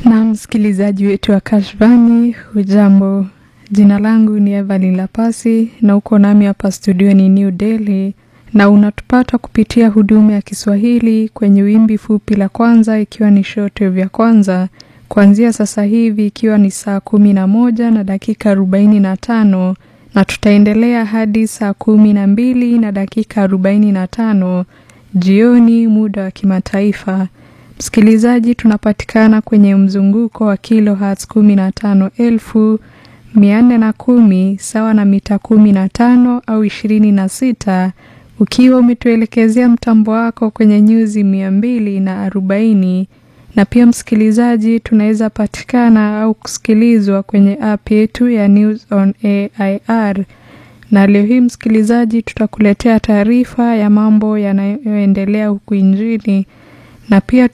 Na msikilizaji wetu wa Kashvani, hujambo? Jina langu ni Evelyn Lapasi na uko nami hapa studio ni New Delhi, na unatupata kupitia huduma ya Kiswahili kwenye wimbi fupi la kwanza, ikiwa ni shortwave ya kwanza kuanzia sasa hivi ikiwa ni saa kumi na moja na dakika arobaini na tano na tutaendelea hadi saa kumi na mbili na dakika arobaini na tano jioni muda wa kimataifa. Msikilizaji, tunapatikana kwenye mzunguko wa kilohertz kumi na tano elfu mia nne na kumi sawa na mita kumi na tano au ishirini na sita ukiwa umetuelekezea mtambo wako kwenye nyuzi mia mbili na arobaini na pia msikilizaji, tunaweza patikana au kusikilizwa kwenye app yetu ya News on AIR. Na leo hii msikilizaji, tutakuletea taarifa ya mambo yanayoendelea huku nchini na pia